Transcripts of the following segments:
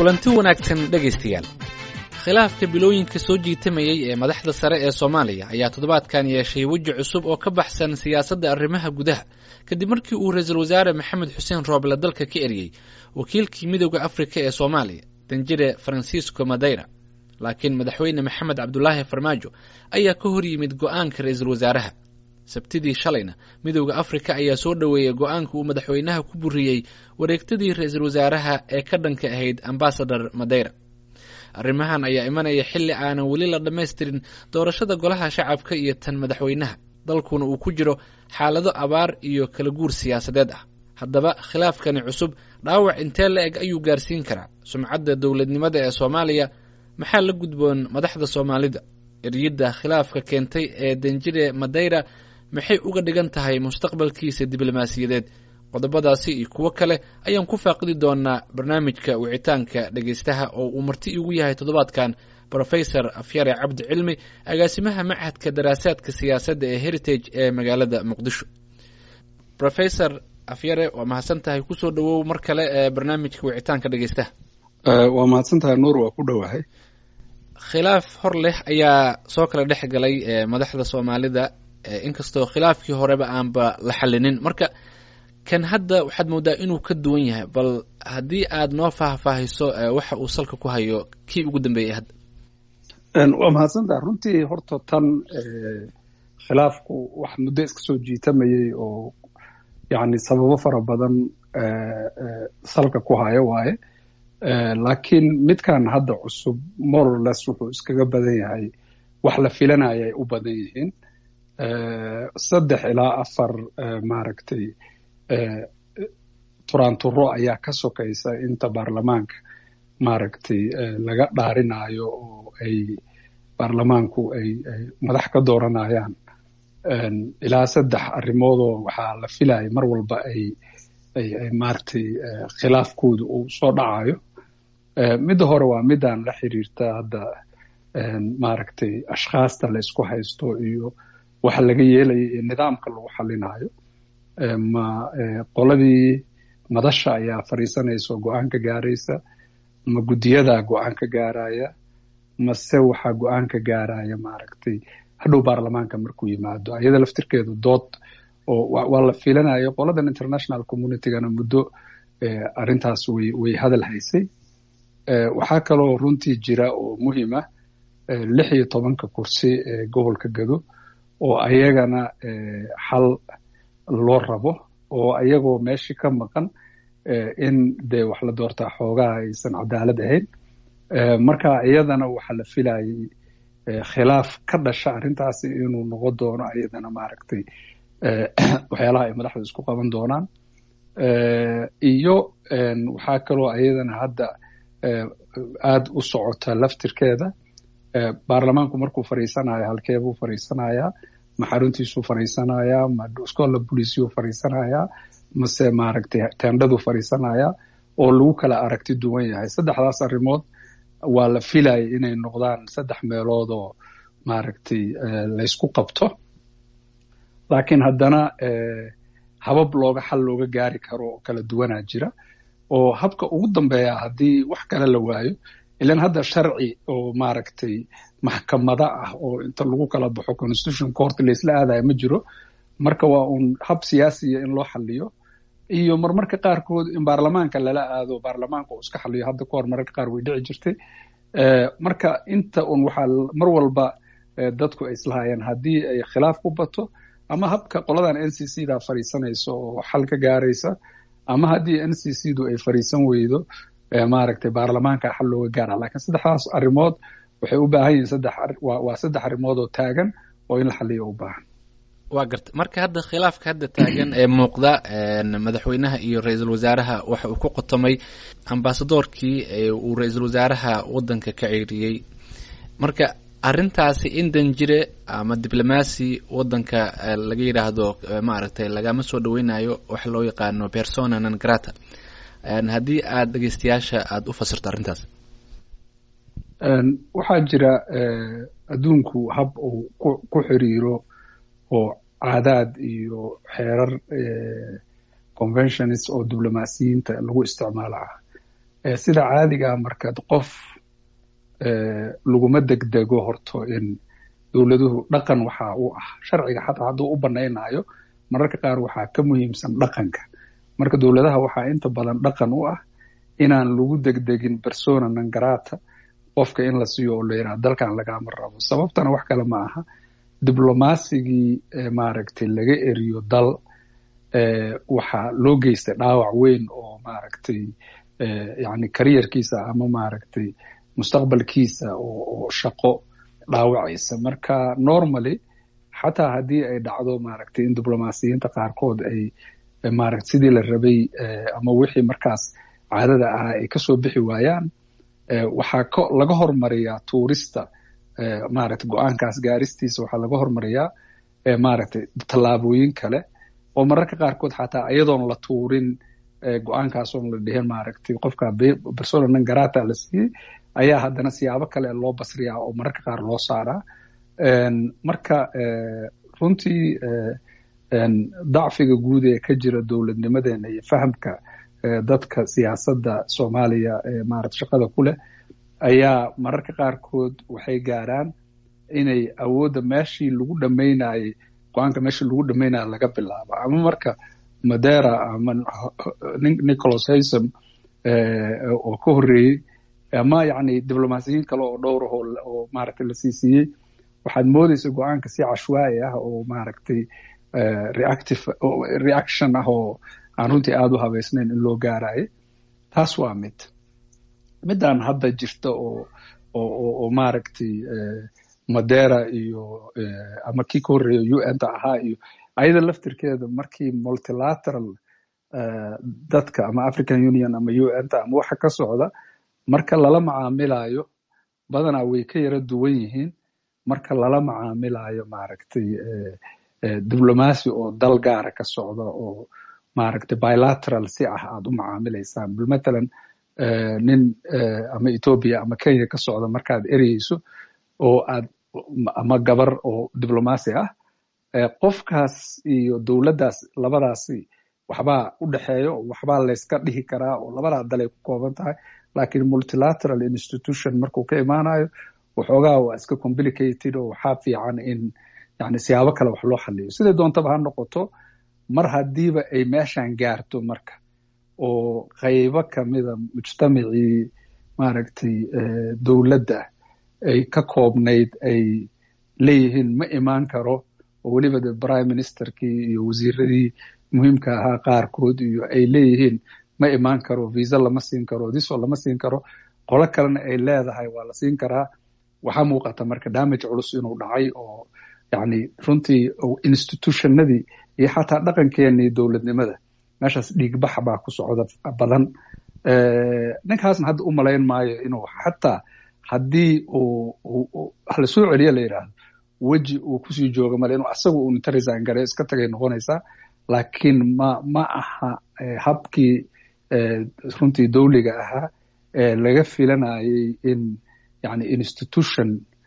kulanti wanaagsan dhegaystayaal khilaafka bilooyinka soo jiitamayey ee madaxda sare ee soomaaliya ayaa toddobaadkan yeeshay weji cusub oo ka baxsan siyaasadda arrimaha gudaha kadib markii uu ra-iisul wasaare maxamed xuseen rooble dalka ka eriyey wakiilkii midooda afrika ee soomaaliya danjire faransiisco madeyra laakiin madaxweyne maxamed cabdulaahi farmaajo ayaa ka hor yimid go'aanka ra-iisul wasaaraha sabtidii shalayna midooda afrika ayaa soo dhoweeyey go'aanka uu madaxweynaha ku buriyey wareegtadii ra-iisul wasaaraha ee ka dhanka ahayd ambasador madeyra arrimahan ayaa imanaya xilli aanan weli la dhammaystirin doorashada golaha shacabka iyo tan madaxweynaha dalkuna uu ku jiro xaalado abaar iyo kala guur siyaasadeed ah haddaba khilaafkani cusub dhaawac intee la eg ayuu gaarsiin karaa sumcadda dowladnimada ee soomaaliya maxaa la gudboon madaxda soomaalida eryidda khilaafka keentay ee danjire madeyra maxay uga dhigan tahay mustaqbalkiisa diblomaasiyadeed qodobadaasi iyo kuwo kale ayaan ku faaqidi doonaa barnaamijka wicitaanka dhegaystaha oo uu marti igu yahay toddobaadkan rofesor afyare cabdi cilmi agaasimaha machadka daraasaadka siyaasadda ee heritage ee magaalada muqdisho rofesor afyare waa mahadsan tahay kusoo dhawow mar kale ee barnaamijka wicitaanka dhegaystaha waa mahadsan tahay nuur waa ku dhowahay khilaaf hor leh ayaa soo kala dhex galay madaxda soomaalida inkastoo khilaafkii horeba aanba la xalinin marka kan hadda waxaad moodaa inuu ka duwan yahay bal haddii aad noo faahfaahiso waxa uu salka ku hayo kii ugu dambeeyey hadda waa mahadsantaha runtii horta tan khilaafku wax muddo iska soo jiitamayey oo yani sababo fara badan salka ku hayo waaye laakiin midkan hadda cusub morales wuxuu iskaga badan yahay wax la filanaya ay u badan yihiin saddex ilaa afar maaragtay turaanturo ayaa ka sokaysa inta baarlamaanka maaragtay laga dhaarinayo oo ay baarlamaanku ay ay madax ka dooranayaan ilaa saddex arrimoodoo waxaa la filaya mar walba ay ay ay maaragtay khilaafkooda uu soo dhacayo midda hore waa midaan la xiriirta hadda maaragtay ashkhaasta la isku haysto iyo waxa laga yeelaya iyo nidaamka lagu xalinayo ma qoladii madasha ayaa fadhiisanaysa oo go-aan ka gaaraysa ma guddiyadaa go-aan ka gaaraya mase waxaa go-aan ka gaaraya maaragtay hadhow baarlamaanka markuu yimaado ayada laftirkeedu dood oo waa la filanayo qoladan international communitygana muddo arrintaas way way hadal haysay waxaa kaloo runtii jira oo muhiima lix iyo tobanka kursi ee gobolka gado oo ayagana xal loo rabo oo ayagoo meeshii ka maqan in dee wax la doortaa xoogaha aysan cadaalad ahayn marka iyadana waxaa la filayay khilaaf ka dhasha arrintaasi inuu noqon doono ayadana maaragtay waxyaalaha ay madaxda isku qaban doonaan iyo waxaa kaloo ayadana hadda aad u socota laftirkeeda baarlamaanku markuu fadhiisanayo halkeebuu fadhiisanayaa ma xaruntiisuu fadhiisanayaa ma scola boliciyuu fadhiisanayaa mase maaragtay tendhaduu fadhiisanayaa oo lagu kala aragti duwan yahay saddexdaas arrimood waa la filayay inay noqdaan saddex meelood oo maaragtay laysku qabto laakiin haddana habab looga xal looga gaari karo oo kala duwanaa jira oo habka ugu dambeeya haddii wax kale la waayo ilan hadda sharci oo maaragtay maxkamada ah oo inta lagu kala baxo constitution court laisla aadaya ma jiro marka waa uun hab siyaasiya in loo xaliyo iyo marmarka qaarkood in baarlamaanka lala aado baarlamaanka uu iska xaliyo hadda kahor mararka qaar way dhici jirtay marka inta un waxaa mar walba dadku ay islahayeen haddii ay khilaaf ku bato ama habka qoladan n c c da fadhiisanaysa oo xal ka gaaraysa ama haddii n c c du ay fadhiisan weydo maaragtay baarlamaanka xal looga gaara lakiin saddexdaas arrimood waxay u baahan yihiin saddex waa saddex arrimood oo taagan oo in la xaliyo u baahan waa garta marka hadda khilaafka hadda taagan ee muuqda madaxweynaha iyo ra-iisul wasaaraha waxa uu ku qotomay ambasadoorkii uu ra-iisul wasaaraha waddanka ka ceeriyey marka arrintaasi in danjire ama diblomaasi waddanka laga yidhaahdo maaragtay lagama soo dhaweynayo waxa loo yaqaano persona non grata haddii aada dhegeystayaasha aada u fasirto arrintaas waxaa jira adduunku hab uu ku xiriiro oo caadaad iyo xeerar conventionist oo diblomaasiyiinta lagu isticmaalo ah sida caadigaa markaad qof laguma degdego horto in dowladuhu dhaqan waxa u ah sharciga xataa hadduu u banaynayo mararka qaar waxaa ka muhiimsan dhaqanka marka dowladaha waxaa inta badan dhaqan u ah inaan lagu degdegin persona nangarata qofka in la siiyo oo la yidhaha dalkan lagama rabo sababtana wax kale ma aha diblomasigii maaragtay laga eriyo dal waxaa loo geystay dhaawac weyn oo maaragtay yani kariyarkiisa ama maaragtay mustaqbalkiisa oo shaqo dhaawacaysa marka normally xataa haddii ay dhacdo maaragtay in diblomasiyiinta qaarkood ay maaragta sidii la rabay ama wixii markaas caadada ahaa ay kasoo bixi waayaan waxaa ko laga hormariyaa tuurista maaragta go-aankaas gaaristiisa waxaa laga hormariyaa maaragtay tallaabooyin kale oo mararka qaarkood xataa iyadoon la tuurin go-aankaasoon la dhihin maaragtay qofka persona non garata la siiyey ayaa haddana siyaabo kale loo basriyaa oo mararka qaar loo saaraa marka runtii dacfiga guud ee ka jira dowladnimadeena iyo fahamka dadka siyaasadda soomaaliya ee maarata shaqada ku leh ayaa mararka qaarkood waxay gaaraan inay awoodda meeshii lagu dhamaynayey go-aanka meeshii lagu dhamaynaya laga bilaabo ama marka madera ama nicholas haysom oo ka horreeyey ama yacni diblomasiyiin kale oo dhowr ah oo maaragtay la sii siiyey waxaad moodeysa go-aanka si cashwaai ah oo maaragtay reactive reaction ah oo aan runtii aada u habeysnayn in loo gaarayo taas waa mid midaan hadda jirta oo oo oo maaragtay madera iyo ama kii ka horreeya u n ta ahaa iyo ayada laftirkeeda markii multilateral dadka ama african union ama u n ta ama waxa ka socda marka lala macaamilayo badanaa way ka yara duwan yihiin marka lala macaamilayo maaragtay diblomasi oo dal gaara ka socda oo maaragtay bilateral si ah aad u macaamilaysaan bal matalan nin ama ethoobia ama kenya ka socda markaad ereyeyso oo aad ama gabar oo diblomasi ah qofkaas iyo dowladdaas labadaasi waxbaa u dhexeeyo waxbaa layska dhihi karaa oo labadaa dalay ku kooban tahay lakiin multilateral institution markuu ka imaanayo waxoogaa waa iska complicated oo waxaa fiican in yani siyaabo kale wax loo xaliyo siday doontaba ha noqoto mar haddiiba ay meeshan gaarto marka oo qaybo kamida mujtamacii maaragtay dowladda ay ka koobnayd ay leeyihiin ma imaan karo oo weliba de prime ministerkii iyo wasiiradii muhiimka ahaa qaarkood iyo ay leeyihiin ma imaan karo visa lama siin karo diso lama siin karo qolo kalena ay leedahay waa la siin karaa waxaa muuqata marka damage culus inuu dhacay oo yani runtii institutionadii iyo xataa dhaqankeenii dowladnimada meeshaas dhiigbax baa ku socda badan ninkaasna hadda u malayn maayo inuu xataa haddii uu lasoo celiya la yidhaahdo weji uu kusii jooga male inuu asaga uu inta resign gare iska tagay noqonaysaa laakiin ma ma aha habkii runtii dowliga ahaa ee laga filanayay in yani institution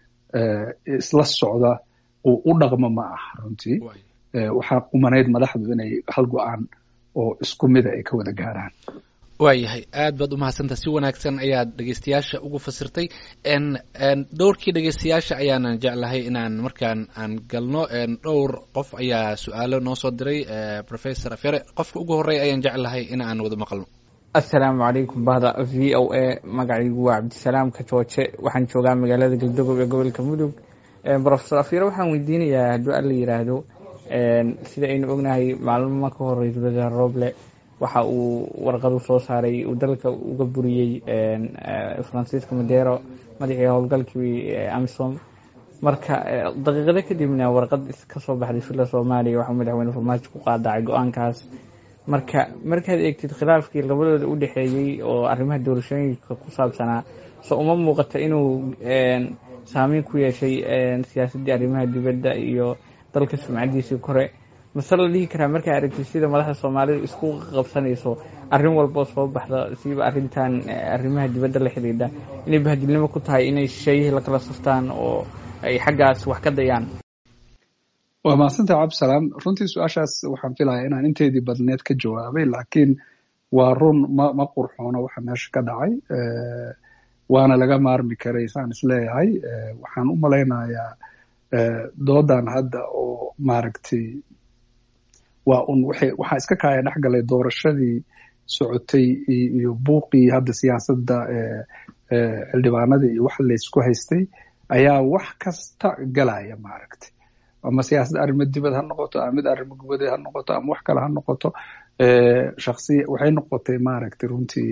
isla socda uu u dhaqmo ma aha runtii waxaa qumanayd madaxdu inay hal go-aan oo isku mida ay ka wada gaaraan waayahay aad baad umahadsantaha si wanaagsan ayaad dhegeystayaasha ugu fasirtay dhowrkii dhegeystayaasha ayaanan jeclahay inaan markaan aan galno dhowr qof ayaa su-aalo noo soo diray professor afyare qofka ugu horreya ayaan jeclahay in aan wada maqalno assalaamu calaykum bahda v o a magacaygu waa cabdisalaam kajooje waxaan joogaa magaalada galdogob ee gobolka mudug professor afyare waxaan weydiinayaa hadduu alla yiraahdo sida aynu ognahay maalmo ka horey wasiir roble waxa uu warqadu soo saaray uu dalka uga buriyey francisco madero madaxii howlgalkii amisom marka daqiiqado kadibna warqad kasoo baxday filla soomaaliya waxaa madaxweyne farmaajo ku qaadacay go-aankaas marka markaad eegtid khilaafkii labadooda u dhexeeyey oo arrimaha doorashooyinka ku saabsanaa so uma muuqata inuu saameyn ku yeeshay siyaasaddii arrimaha dibadda iyo dalka sumcadiisii kore mase la dhihi karaa markaa aragtid sida madaxda soomaalida isku qabsanayso arrin walboo soo baxda siiba arrintan arrimaha dibadda la xidhiidha inay bahadilnimo ku tahay inay shisheeyihii lakala saftaan oo ay xaggaas wax ka dayaan waa mahadsantaha cabdisalaam runtii su-aashaas waxaan filayaa inaan inteedii badneed ka jawaabay laakiin waa run ma ma qurxoono waxa meesha ka dhacay waana laga maarmi karay saan isleeyahay waxaan u malaynayaa doodan hadda oo maaragtay waa un waxay waxaa iska kaaya dhex galay doorashadii socotay iyo buuqii hadda siyaasadda xildhibaanadii iyo wax laysku haystay ayaa wax kasta galaya maaragtay ama siyaasad arrimo dibad ha noqoto ama mid arrimo gubadeed ha noqoto ama wax kale ha noqoto shaksiya waxay noqotay maaragtay runtii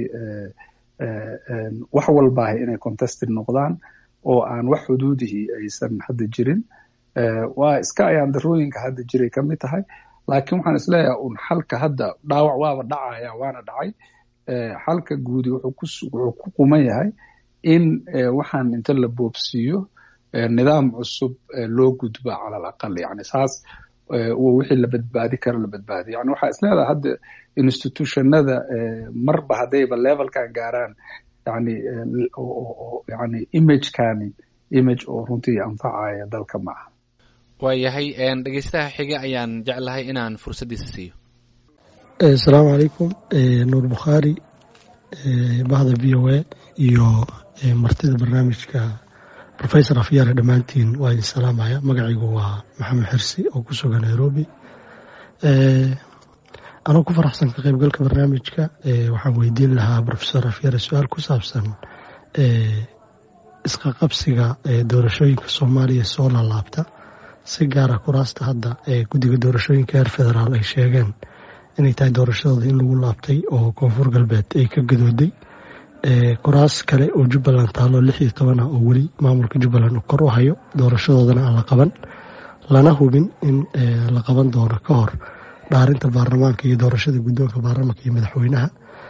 wax walbaahay inay contested noqdaan oo aan wax xuduudihii aysan hadda jirin waa iska ayaan darooyinka hadda jiray ka mid tahay laakiin waxaan isleeyahay un xalka hadda dhaawac waaba dhacaya waana dhacay xalka guudi wuxuu ku quman yahay in waxaan inta la boobsiiyo nidaam cusub loo gudba cala alaqal yani saas wixii la badbaadi karo la badbaadiyo yani waxaa isleedahay hadda institutionada marba haddayba levelkan gaaraan yani yani imagekani image oo runtii anfacaya dalka ma aha waayahay dhegeystaha xiga ayaan jeclahay inaan fursaddiisa siiyo asalaamu calaykum nuur bukhaari bahda v o a iyo martida barnaamijka rofesor afyaare dhammaantiin waa idin salaamaya magacaygu waa maxamed xirsi oo ku sugan nairobi anoo ku faraxsan ka qaybgalka barnaamijka waxaan weydiin lahaa rofesor afyaare su-aal ku saabsan isqaqabsiga doorashooyinka soomaaliya soo laalaabta si gaara kuraasta hadda ee guddiga doorashooyinka heer federaal ay sheegeen inay tahay doorashadooda in lagu laabtay oo koonfur galbeed ay ka gadooday kuraas kale oo jubbaland taalo lix iyo toban ah oo weli maamulka jubbaland uu kor u hayo doorashadoodana aan la qaban lana hubin in la qaban doono ka hor dhaarinta baarlamaanka iyo doorashada guddoonka baarlamaanka iyo madaxweynaha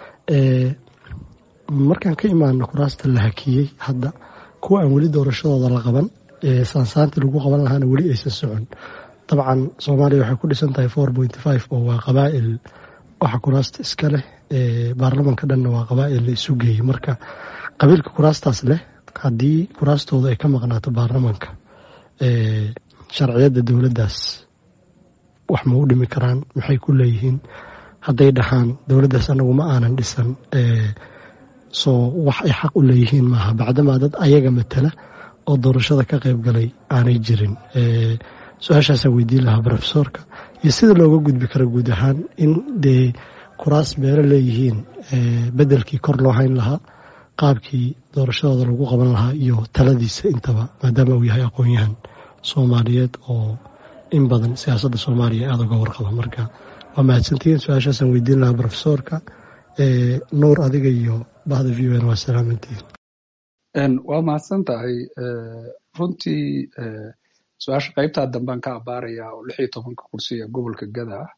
markaan ka imaano kuraasta la hakiyey hadda kuwa aan weli doorashadooda la qaban saansaantii lagu qaban lahaana weli aysan socon dabcan soomaaliya waxay ku dhisan tahay four point five oo waa qabaa'il waxa kuraasta iska leh baarlamanka dhanna waa qabaa'il la isu geeyey marka qabiilka kuraastaas leh haddii kuraastooda ay ka maqnaato baarlamanka sharciyadda dowladdaas wax ma u dhimi karaan maxay ku leeyihiin hadday dhahaan dowladdaas anagu ma aanan dhisan soo wax ay xaq u leeyihiin maaha bacdamaa dad ayaga matala oo doorashada ka qayb galay aanay jirin su-aashaasaa weydiin lahaa rofesorka iyo sida looga gudbi karo guud ahaan in dee kuraas beero leeyihiin bedelkii kor loo hayn lahaa qaabkii doorashadooda lagu qaban lahaa iyo taladiisa intaba maadaama uu yahay aqoon-yahan soomaaliyeed oo in badan siyaasadda soomaaliya aada uga warqaba marka waa mahadsantihiin su-aashaasaan weydiin lahaa rofesorka nuur adiga iyo bahda v o n waa salaamantihiin waa mahadsan tahay runtii su-aasha qaybtaa dambean ka abaaraya oo lix iyo tobanka kursi ee gobolka gada ah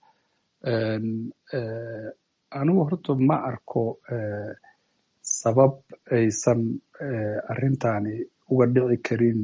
anigu horta ma arko sabab aysan arrintani uga dhici karin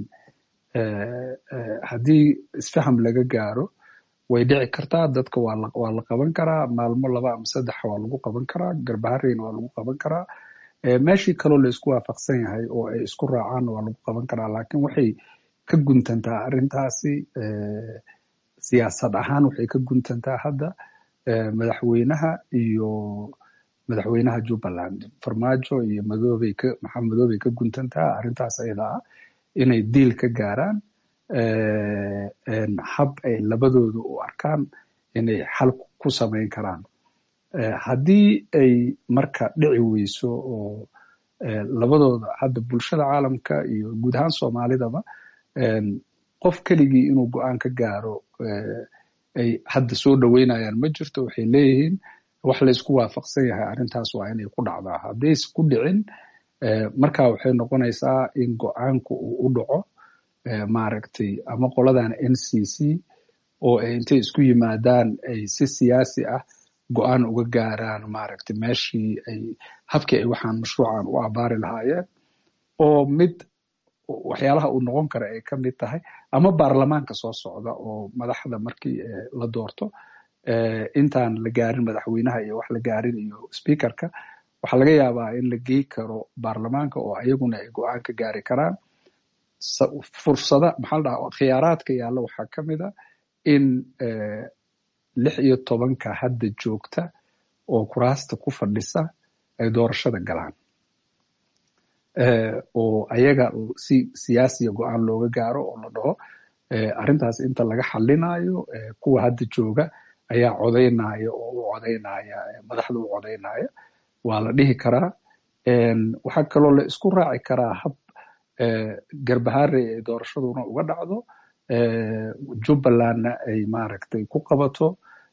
haddii isfaham laga gaaro way dhici kartaa dadka waa la qaban karaa maalmo laba ama saddex waa lagu qaban karaa garbahareyna waa lagu qaban karaa meeshii kaloo laysku waafaqsan yahay oo ay isku raacaanna waa lagu qaban karaa laakiin waxay ka guntantaa arrintaasi siyaasad ahaan waxay ka guntantaa hadda madaxweynaha iyo madaxweynaha jubbaland farmaajo iyo madoobey ka maxaa madoobey ka guntantaa arrintaas ayada ah inay diil ka gaaraan hab ay labadooda u arkaan inay xal ku samayn karaan haddii ay marka dhici weyso oo labadooda hadda bulshada caalamka iyo guud ahaan soomaalidaba qof keligii inuu go-aan ka gaaro ay hadda soo dhoweynayaan ma jirto waxay leeyihiin wax laysku waafaqsan yahay arrintaas waa inay ku dhacdaa haddayse ku dhicin marka waxay noqonaysaa in go-aanku uu u dhaco maaragtay ama qoladan n c c oo ay intay isku yimaadaan ay si siyaasi ah go-aan uga gaaraan maaragtay meeshii ay habkii ay waxaan mashruucan u abaari lahaayeen oo mid waxyaalaha uu noqon kara ay ka mid tahay ama baarlamaanka soo socda oo madaxda markii la doorto intaan la gaarin madaxweynaha iyo wax la gaarin iyo speakerka waxaa laga yaabaa in la gey karo baarlamaanka oo ayaguna ay go-aan ka gaari karaan fursada maxaa la dhaha khiyaaraadka yaalla waxaa ka mid a in lix iyo tobanka hadda joogta oo kuraasta ku fadhisa ay doorashada galaan oo ayaga si siyaasiya go-aan looga gaaro oo la dhaho arrintaas inta laga xalinayo kuwa hadda jooga ayaa codaynaya oo u codaynaya madaxda u codaynaya waa la dhihi karaa waxaa kaloo la isku raaci karaa hab garbahaare ay doorashaduna uga dhacdo jubbalandna ay maaragtay ku qabato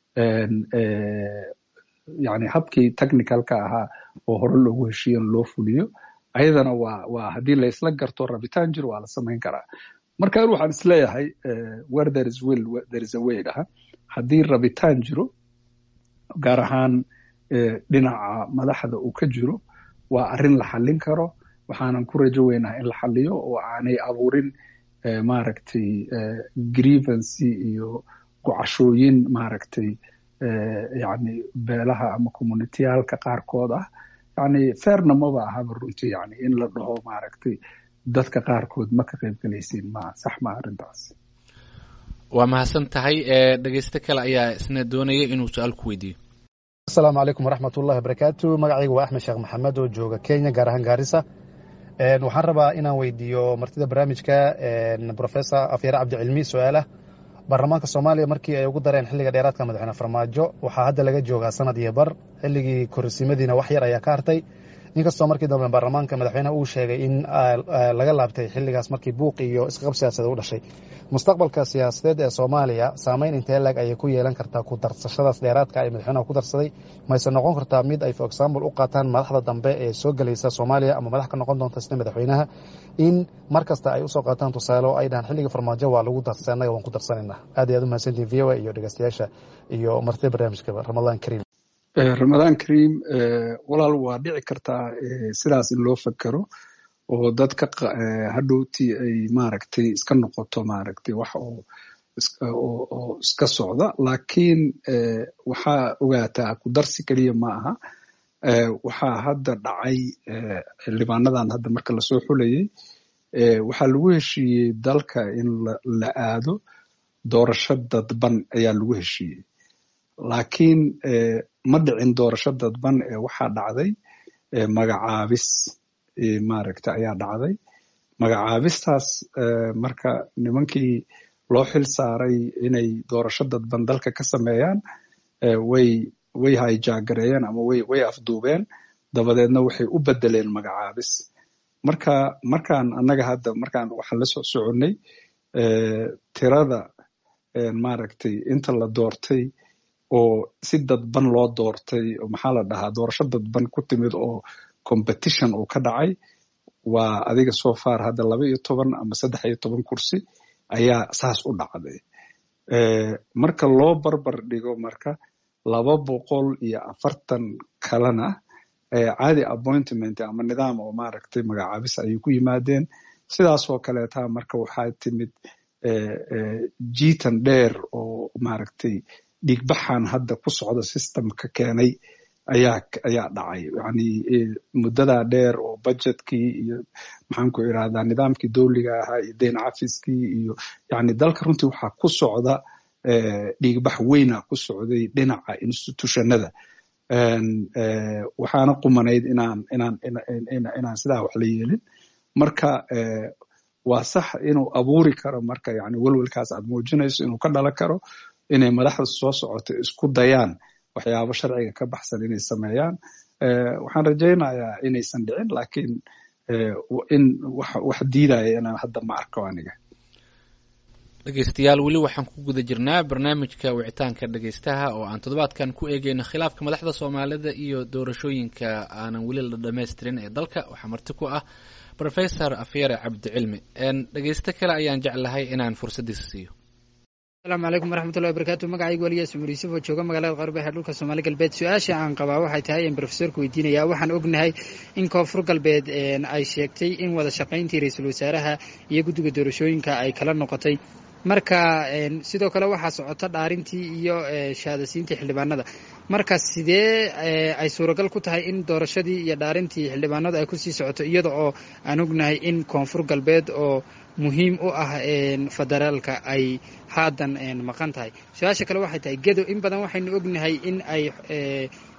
yani habkii technicalka ahaa oo hore loogu heshiiyan loo fuliyo ayadana waa waa haddii la isla garto rabitaan jir waa la samayn karaa marka an waxaan isleeyahay where there is will there is a way dhaha haddii rabitaan jiro gaar ahaan dhinaca madaxda uu ka jiro waa arrin la xallin karo waxaanan ku rajo weynaha in la xalliyo oo aanay abuurin maaragtay grievancy iyo gocashooyin maaragtay yani beelaha ama communitiyaalka qaarkood ah yani fairna maba ahaba runtii yani in la dhaho maaragtay dadka qaarkood ma ka qayb galaysiin ma sax ma arrintaas waa mahadsan tahay dhegeyste kale ayaa isna doonaya inuu su-aal ku weydiiyo asalaamu calaykum waraxmat ullahi wabarakaatu magacayga waa axmed sheekh maxamed oo jooga kenya gaar ahaan gaarisa waxaan rabaa inaan weydiiyo martida barnaamijka professor afyare cabdicilmi su-aalah baarlamaanka soomaaliya markii ay ugu dareen xilliga dheeraadka madaxweyne farmaajo waxaa hadda laga joogaa sanad iyo bar xilligii korsimadiina wax yar ayaa ka hartay inkastoo markii dambe baarlamaanka madaxweyneha uu sheegay in laga laabtay xilligaas markii buuq iyo isqab siyaasadeed u dhashay mustaqbalka siyaasadeed ee soomaaliya saameyn intee lag ayay ku yeelan kartaa ku darsashadaas dheeraadka ay madaxweynaha ku darsaday mayse noqon kartaa mid ay for example u qaataan madaxda dambe ee soo gelaysa soomaaliya ama madax ka noqon doonta sida madaxweynaha in mar kasta ay usoo qaataan tusaale oo ay dhahaan xilligii farmaajo waa lagu darsay annaga waan ku darsanayna aad iyo aad u mahadsantihin v o a iyo dhegeystayaasha iyo martida barnaamijkaba ramadaan kariim ramadaan kariim walaal waa dhici kartaa sidaas in loo fakero oo dadka hadhowtii ay maaragtay iska noqoto maaragtay wax oo oo iska socda laakiin waxaa ogaataa ku darsi keliya ma aha waxaa hadda dhacay xildhibaanadan hadda marka lasoo xulayay waxaa lagu heshiiyey dalka in la aado doorasho dadban ayaa lagu heshiiyey laakiin ma dhicin doorasho dadban ee waxaa dhacday magacaabis maaragta ayaa dhacday magacaabistaas marka nimankii loo xil saaray inay doorasho dadban dalka ka sameeyaan way way hayjaagareeyeen ama way way afduubeen dabadeedna waxay u bedeleen magacaabis marka markaan annaga hadda markaan waxaan la soo soconnay tirada maaragtay inta la doortay oo si dadban loo doortay maxaa la dhahaa doorasho dadban ku timid oo competition uu ka dhacay waa adiga soo far hadda laba iyo toban ama saddex iyo toban kursi ayaa saas u dhacday marka loo barbar dhigo marka laba boqol iyo afartan kalena caadi appointment ama nidaam oo maaragtay magacaabis ayay ku yimaadeen sidaasoo kaleeta marka waxaa timid jiitan dheer oo maaragtay dhiigbaxan hadda ku socda systemka keenay ayaa ayaa dhacay yani muddadaa dheer oo budgetkii iyo maxaan ku irahdaa nidaamkii dowliga ahaa iyo deyn cafiskii iyo yani dalka runtii waxaa ku socda dhiigbax weyna ku socday dhinaca institutionada waxaana qumanayd inaan inaan inaan sidaa wax la yeelin marka waa sax inuu abuuri karo marka yani welwelkaas aad muujinayso inuu ka dhalan karo inay madaxda soo socoto isku dayaan waxyaabo sharciga ka baxsan inay sameeyaan waxaan rajaynayaa inaysan dhicin lakiin in wax diidaya inaan hadda ma arko aniga dhegeystayaal weli waxaan ku guda jirnaa barnaamijka wicitaanka dhegeystaha oo aan toddobaadkan ku eegeyno khilaafka madaxda soomaalida iyo doorashooyinka aanan weli la dhamaystirin ee dalka waxaa marti ku ah rofesor afyare cabdicilmi dhegeysto kale ayaan jeclahay inaan fursaddiisa siiyo asalaamu calaykum waraxmatullahi wabarakatu magacaygu waliyaas cumar yuusuf oo jooga magaalada qarbehe dhulka soomaali galbeed su-aasha aan qabaa waxay tahay in brofesorka weydiinaya waxaan ognahay in koonfur galbeed ay sheegtay in wada shaqayntii ra-iisul wasaaraha iyo guddiga doorashooyinka ay kala noqotay marka sidoo kale waxaa socota dhaarintii iyo shahaadasiintii xildhibaanada marka sidee ay suuragal ku tahay in doorashadii iyo dhaarintii xildhibaanadu ay kusii socoto iyada oo aan ognahay in koonfur galbeed oo muhiim u ah federaalka ay haatan maqan tahay su-aasha kale waxay tahay gedo in badan waxaynu ognahay in ay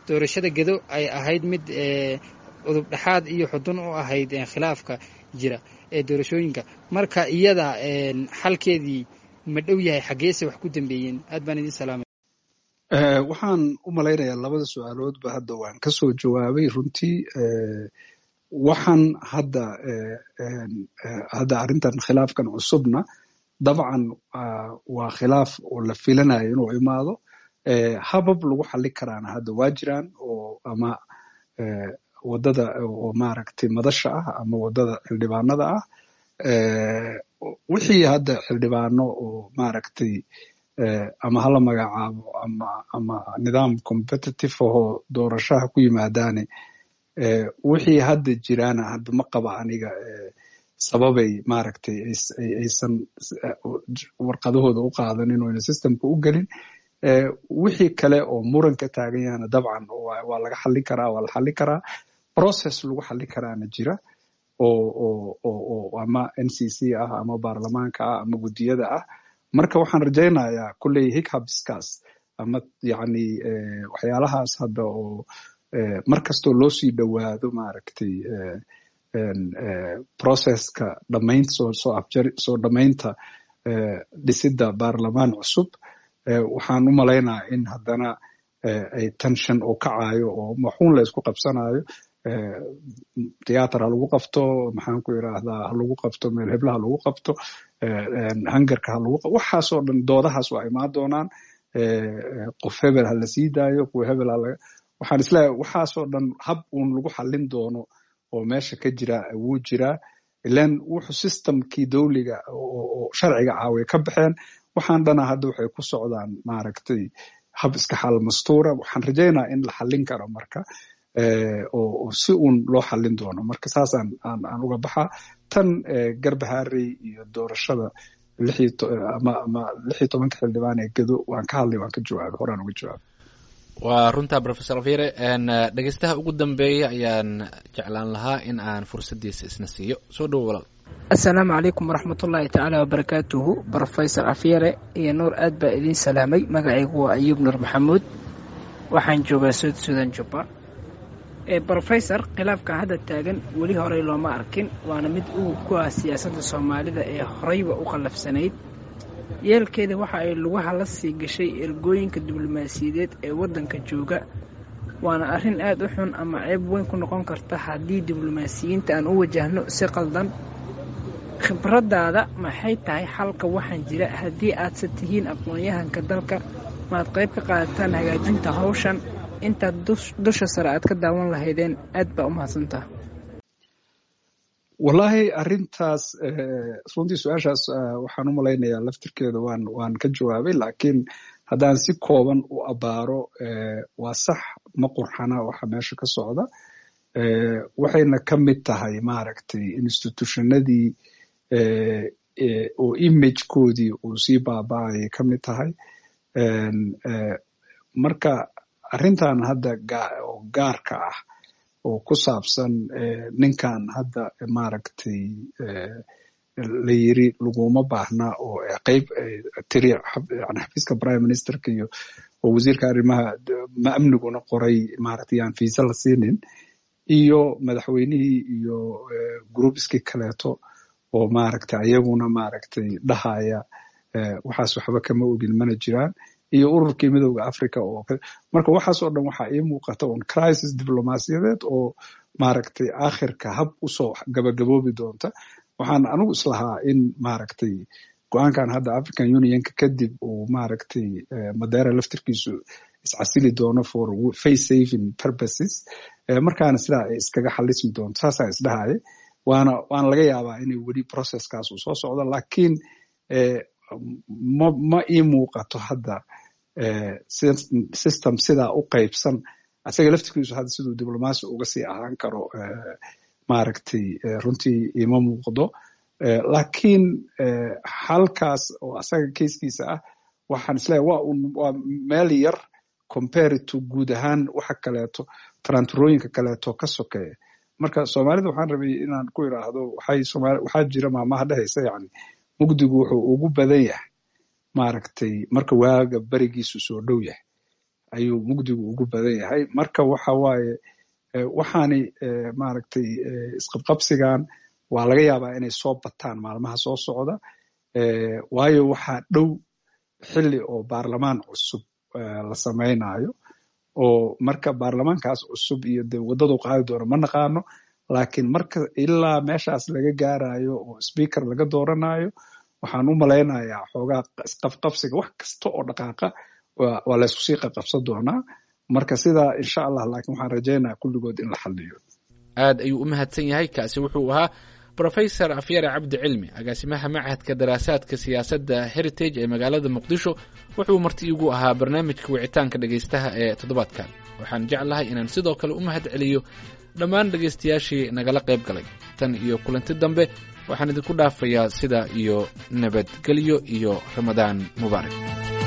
doorashada gedo ay ahayd mid udub dhexaad iyo xudun u ahayd khilaafka jira ee doorashooyinka marka iyada xalkeedii ma dhow yahay xaggeese wax ku dambeeyeen aad baan idin salaamay waxaan u malaynayaa labada su-aaloodba hadda waan ka soo jawaabay runtii waxaan hadda hadda arrintan khilaafkan cusubna dabcan waa khilaaf oo la filanayo inuu imaado habab lagu xali karaana hadda waa jiraan oo ama wadada oo maaragtay madasha ah ama wadada xildhibaanada ah wixii hadda xildhibaano oo maaragtay ama hala magacaabo ama ama nidaam competitive ahoo doorashaha ku yimaadaane wixii hadda jiraana hadda ma qaba aniga sababay maaragtay aysan warqadahooda u qaadanin oo ayna systemka u gelin wixii kale oo muranka taagan yahana dabcan waa laga xallin karaa waa la xallin karaa process lagu xallin karaana jira oo oo oo oo ama n c c ah ama baarlamaanka ah ama guddiyada ah marka waxaan rajaynayaa kulley hichabskas ama yacni waxyaalahaas hadda oo mar kastoo loo sii dhowaado maaragtay processka dhamaynta soo soo afjari soo dhamaynta dhisidda baarlamaan cusub waxaan u malaynaa in haddana ay tension oo kacayo oo maxuun la isku qabsanayo theater ha lagu qabto maxaan ku idhaahdaa ha lagu qabto meel hebla ha lagu qabto hangarka ha lagu qabto waxaasoo dhan doodahaas waa imaan doonaan qof hebel ha la sii daayo kuwa hebel ha laga waxaan isleeyahay waxaasoo dhan hab uun lagu xallin doono oo meesha ka jira wuu jiraa ilan wuxuu systemkii dowliga oo sharciga ah way ka baxeen waxaan dhana hadda waxay ku socdaan maaragtay hab iska xal mastuura waxaan rajaynaa in la xallin karo marka oo si uun loo xallin doono marka saasaan aan aan uga baxaa tan garbaharey iyo doorashada ama ama lix iyo tobanka xildhibaan ee gedo waan ka hadlay waan ka jawaabay horaan uga jawaabay waa runta professor afire dhegeystaha ugu dambeeya ayaan jeclaan lahaa in aan fursaddiisa isna siiyo soo dhowo walaal assalaamu calaykum waraxmatullaahi tacaala wabarakaatuhu rofesor afyare iyo nuur aad baa idiin salaamay magacaygu waa ayuub nuur maxamuud waxaan joogaa sood suudan jubba rofesor khilaafka hadda taagan weli horey looma arkin waana mid uu ku ah siyaasadda soomaalida ee horeyba u qallafsanayd yeelkeeda waxa ay lugaha la sii gashay ergooyinka diblomaasiyadeed ee waddanka jooga waana arrin aad u xun ama ceeb weyn ku noqon karta haddii diblomaasiyiinta aan u wajahno si qaldan khibraddaada maxay tahay xalka waxaan jira haddii aadse tihiin aqoon-yahanka dalka maad qayb ka qaadataan hagaajinta hawshan intaad dusha sare aad ka daawan lahaydeen aad baa u mahadsantaha wallahi arrintaas runtii su-aashaas waxaan u malaynayaa laftirkeeda waan waan ka jawaabay laakiin haddaan si kooban u abaaro waa sax ma qurxana waxa meesha ka socda waxayna ka mid tahay maaragtay institutionadii oo imagekoodii uu sii baaba-ayay ka mid tahay marka arrintan hadda oo gaarka ah oo ku saabsan ninkan hadda maaragtay la yiri laguma baahna oo qeyb tiri yani xafiiska prime ministerka iyo oo wasiirka arrimaha ma amniguna qoray maaragtay aan fiisa la siinin iyo madaxweynihii iyo groupiskii kaleeto oo maaragtay ayaguna maaragtay dhahaya waxaas waxba kama ogin mana jiraan iyo ururkii midowda africa oo marka waxaas oo dhan waxaa ii muuqata un crisis diblomaasiyadeed oo maaragtay akhirka hab usoo gabagaboobi doonta waxaan anigu islahaa in maaragtay go-aankan hadda african unionka kadib uu maaragtay madeera laftirkiisu iscasili doono for face saving purposes markaana sidaa ay iskaga xalismi doonto saasaan isdhahaya waana waana laga yaabaa inay weli processkaas uu soo socdo lakiin ma ma ii muuqato hadda system sidaa u qaybsan isaga laftirkiisu hadda siduu diblomaasi uga sii ahaan karo maaragtay runtii ima muuqdo lakiin halkaas oo asaga keiskiisa ah waxaan isleeyahay waa un waa meel yar compare to guud ahaan waxa kaleeto taranturooyinka kaleeto ka sokeeya marka soomaalida waxaan rabay inaan ku idhaahdo waxay somaali waxaa jira maamaha dhehaysa yani mugdigu wuxuu ugu badan yahay maaragtay marka waaga berigiisu soo dhow yahay ayuu mugdigu ugu badan yahay marka waxa waaye waxaani maaragtay isqabqabsigan waa laga yaabaa inay soo bataan maalmaha soo socda waayo waxaa dhow xilli oo baarlamaan cusub la samaynayo oo marka baarlamaankaas cusub iyo de waddadu qaadi doono ma naqaano laakiin marka ilaa meeshaas laga gaarayo oo speaker laga dooranayo waxaan u malaynayaa xoogaa isqabqabsiga wax kasta oo dhaqaaqa waa laysku sii qaqabsan doonaa marka sidaa insha allah laakiin waxaan rajaynaya kulligood in la xaliyo aad ayuu u mahadsan yahay kaasi wuxuu ahaa rofesor afyare cabdi cilmi agaasimaha machadka daraasaadka siyaasadda heritage ee magaalada muqdisho wuxuu marti igu ahaa barnaamijka wicitaanka dhegaystaha ee toddobaadkan waxaan jeclahay inaan sidoo kale u mahad celiyo dhammaan dhegaystayaashii nagala qayb galay tan iyo kulanti dambe waxaan idinku dhaafayaa sida iyo nabadgelyo iyo ramadaan mubaarak